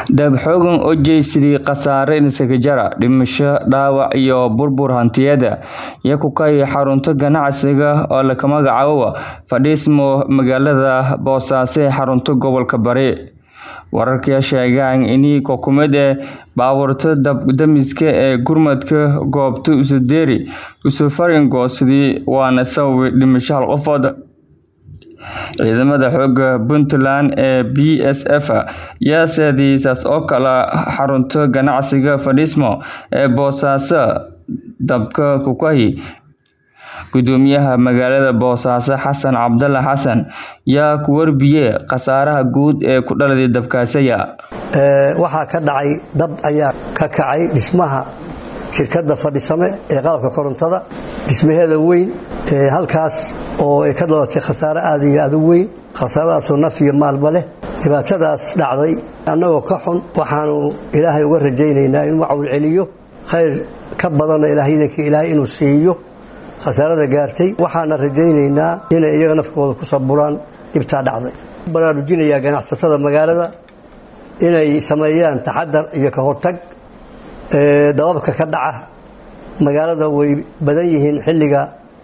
Daab-xoogan oo jeysaday khasaare isagajara, dhimasho, dhaawac iyo burbur hantiyeed ayaa ku kacay xarunta ganacsiga oo la magacaabo Fadhiismo magaalada Boosaaso ee xarunta gobolka Bari. Wararka ayaa sheegaya in xukuumad ee baabuurta dab-damiska ee gurmadka goobta Usoderi uu fariin goostay waana sababay dhimasho hal qofood. Ciidamada xoogga Puntland ee BSF ayaa saaday saas oo kale xarunta ganacsiga Fadhiismo ee Boosaaso dabka ku kacay. Gudoomiyaha magaalada Boosaaso Xasan Cabdalla Xasan ayaa ku warbiyay khasaaraha guud ee ku dhaladay dabkaasi. waxaa ka dhacay dab ayaa ka kacay dhismaha shirkadda Fadhiisame ee qalabka korontada dhismaheeda weyn halkaas oo ay ka dhalatay khasaare aad iyo aad u weyn khasaaradaasoo naf iyo maalba leh dhibaatadaas dhacday annagoo ka xun waxaanu ilaahay uga rajaynaynaa inuu cawl celiyo khayr ka badana ilaahyadanka ilaahay inuu siiyo khasaarada gaartay waxaana rajaynaynaa inay iyaga nafkooda ku saburaan dhibtaa dhacday baraarujinayaa ganacsatada magaalada inay sameeyaan taxadar iyo ka hortag dababka ka dhaca magaalada way badan yihiin xilliga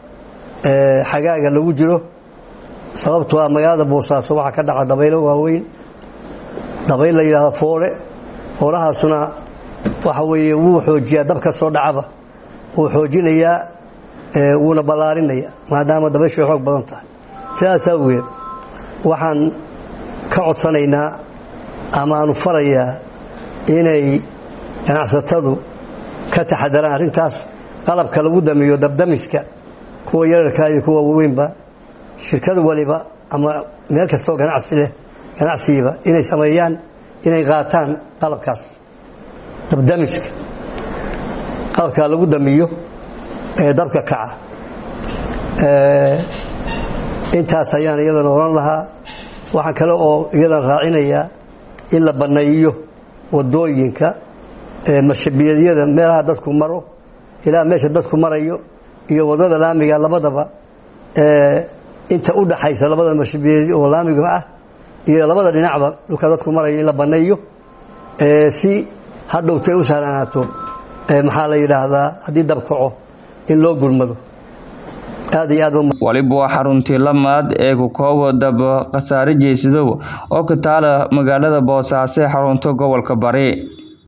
xagaaga lagu jiro sababtoo ah magaalada boosaaso waxaa ka dhaca dabaylo waaweyn dabayl la yidhahdo foore foorahaasuna waxa weeye wuu xoojiyaa dab ka soo dhacaba wuu xoojinayaa wuuna ballaarinaya maadaama dabayshu ay xoog badan tahay sidaas awgeed waxaan ka codsanaynaa ama aanu farayaa inay ganacsatadu ka taxadaraan arrintaas qalabka lagu damiyo dabdamiska kuwa yararka iyo kuwa waaweynba shirkad waliba ama meel kastoo ganacsi leh ganacsigiiba inay sameeyaan inay qaataan qalabkaas dabdamiska qalabka lagu damiyo ee dabka kaca intaas ayaan iyadana oran lahaa waxaan kale oo iyadan raacinayaa in la banneeyo wadooyinka mashabiyadyada meelaha dadku maro ilaa meesha dadku marayo iyo wadada laamiga labadaba inta u dhaxaysa labada mashabiyad oo laamiga ah iyo labada dhinacba dhulka dadku marayo in la banneeyo si hadhowtay u sahlanaato maxaa la yidhaahdaa haddii dab kaco in loo gurmado aad iyo aad waliba waa xaruntii lamaad ee kukoobo dab khasaare jeysadow oo ka taala magaalada boosaaso ee xarunta gobolka bari